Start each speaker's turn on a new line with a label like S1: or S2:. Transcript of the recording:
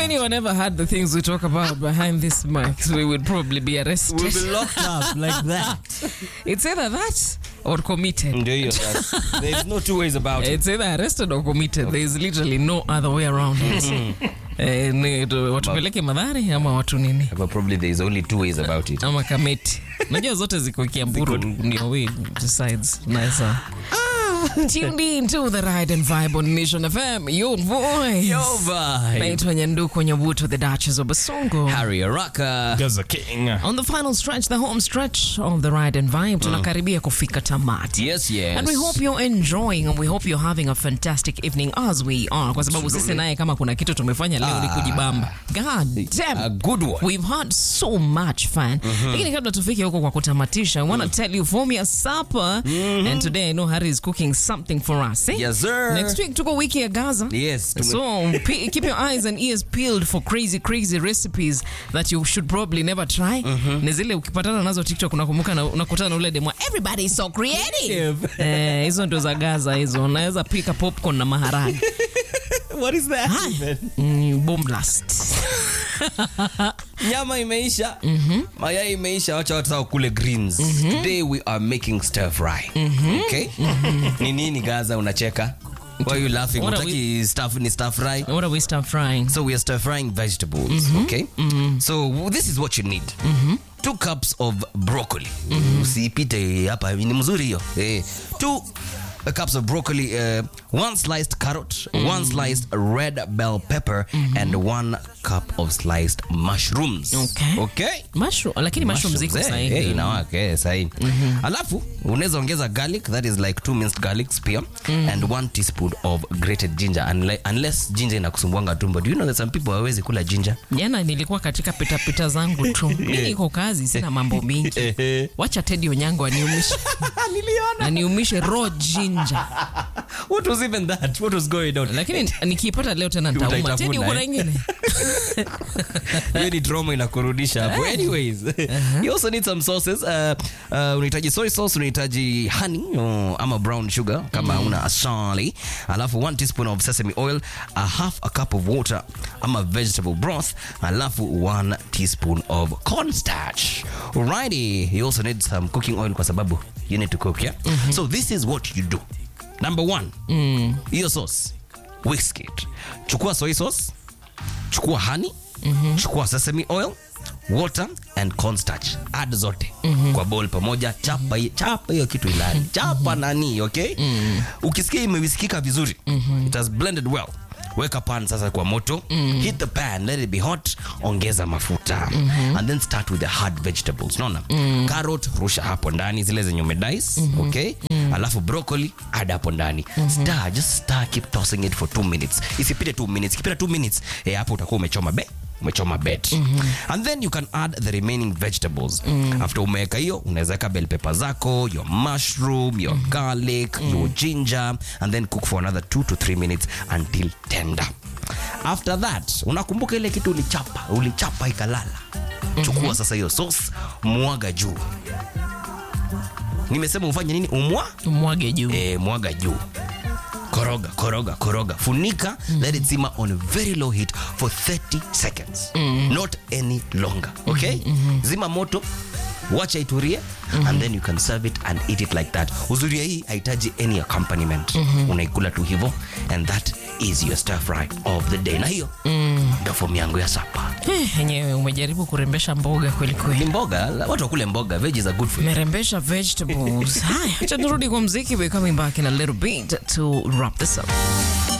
S1: anyone ever had the things we talk about behind this mic, we would probably be arrested.
S2: We'll be locked up like that.
S1: It's either that or committed.
S2: Ndio hiyo sasa. There's no two ways about it.
S1: It's either arrested or committed. There is literally no other way around it. Eh, ni tu- watupeleke madhari ama watu nini
S2: But probably there's only two ways about it.
S1: ama kameti najua zote ziko kiamburu ndio we decides nice tuned in to the ride and vibe on nation fm your voice
S2: Vibe.
S1: naitwa nyanduko nyabuto the duchess of basongo
S2: Harry Araka.
S3: Gaza King.
S1: on the final stretch the home stretch of the ride and vibe tunakaribia kufika tamati
S2: Yes, yes.
S1: And we hope you're enjoying and we hope you're having a fantastic evening as we are kwa sababu sisi naye kama kuna kitu tumefanya leo ni kujibamba god damn
S2: A good one.
S1: We've had so much fun. Lakini kabla tufike huko kwa kutamatisha, I want to tell you form your supper. And today I know Harry is cooking something for us. Eh?
S2: Yes, sir.
S1: Next week tuko wiki ya Gaza.
S2: Yes, tume-
S1: So pe- keep your eyes and ears peeled for crazy crazy recipes that you should probably never try. Ni zile ukipatana nazo TikTok unakumbuka na unakutana na ule demo everybody is so creative. Eh, hizo ndo za Gaza hizo. Unaweza pika popcorn na maharage.
S2: What is that? even?
S1: Mm, boom blast.
S2: Nyama imeisha. Mayai imeisha. Wacha watu sawa kule greens. Today we are making stir fry. Okay? Ni nini Gaza unacheka? Why are you laughing?
S1: What are
S2: Utaki stuff ni stir fry?
S1: What are we start frying?
S2: So we are stir frying vegetables, okay? So this is what you need. Two cups of broccoli. Usipite hapa ni mzuri hiyo. Eh, two uh, cups of broccoli, uh, one sliced carrot, one sliced red bell pepper and one cup of sliced mushrooms.
S1: Okay.
S2: Okay?
S1: Mushroom, lakini mushroom ziko
S2: eh,
S1: sahihi.
S2: eh, inawaka eh, sahihi. Alafu unaweza ongeza garlic that is like two minced garlics pia and one teaspoon of grated ginger unless, unless ginger inakusumbuanga tumbo. Do you know that some people hawezi kula ginger?
S1: Jana nilikuwa katika pitapita zangu tu. Mimi niko kazi, sina mambo mingi. Wacha Teddy Onyango aniumishe. Aniumishe raw ginger.
S2: What was even that? What was going on?
S1: Lakini nikipata leo tena nitauma.
S2: Utaitafuna,
S1: Teddy uko na
S2: eh?
S1: ingine?
S2: Hiyo ni trauma inakurudisha hapo. Anyways, you also need some sauces. Uh, uh, unahitaji soy sauce, unahitaji honey uh, ama brown sugar kama una asali. Alafu one teaspoon of sesame oil, a half a cup of water ama vegetable broth, alafu one teaspoon of cornstarch. Alrighty, you also need some cooking oil kwa sababu you need to cook, yeah? So this is what you do. Number one, hiyo sauce, whisk it. Chukua soy sauce, chukua honey chukua sesame oil water and cornstarch add zote kwa bowl pamoja chapa hi- chapa hiyo kitu ilani chapa nani okay ukisikia imewisikika vizuri it has blended well weka pan sasa kwa moto hit the pan let it be hot ongeza mafuta and then start with the hard vegetables unaona carrot rusha hapo ndani zile zenye umedice okay alafu broccoli add hapo ndani stir just stir keep tossing it for 2 minutes isipite 2 minutes ikipita 2 minutes eh, hapo utakuwa umechoma be umechoma bet and then you can add the remaining vegetables after umeweka hiyo unaweza weka bell pepper zako your mushroom your garlic your ginger and then cook for another 2 to 3 minutes until tender after that unakumbuka ile kitu ulichapa ulichapa ikalala chukua sasa hiyo sauce mwaga juu nimesema ufanye nini umwa
S1: Mwage juu.
S2: eh, mwaga juu koroga koroga koroga funika let it simmer on very low heat for 30 seconds not any longer okay zima moto wacha iturie and then you can serve it and eat it like that uzuria hii haitaji any accompaniment unaikula tu hivo and that is your stir fry of the day na hiyo ndo fomu yangu ya sapa
S1: Eh, Enyewe umejaribu kurembesha mboga kweli
S2: ni
S1: kweli.
S2: mboga watu wakule mboga veggies are good for you
S1: Merembesha vegetables. Haya, acha turudi kwa mziki. We're coming back in a little bit to wrap this up.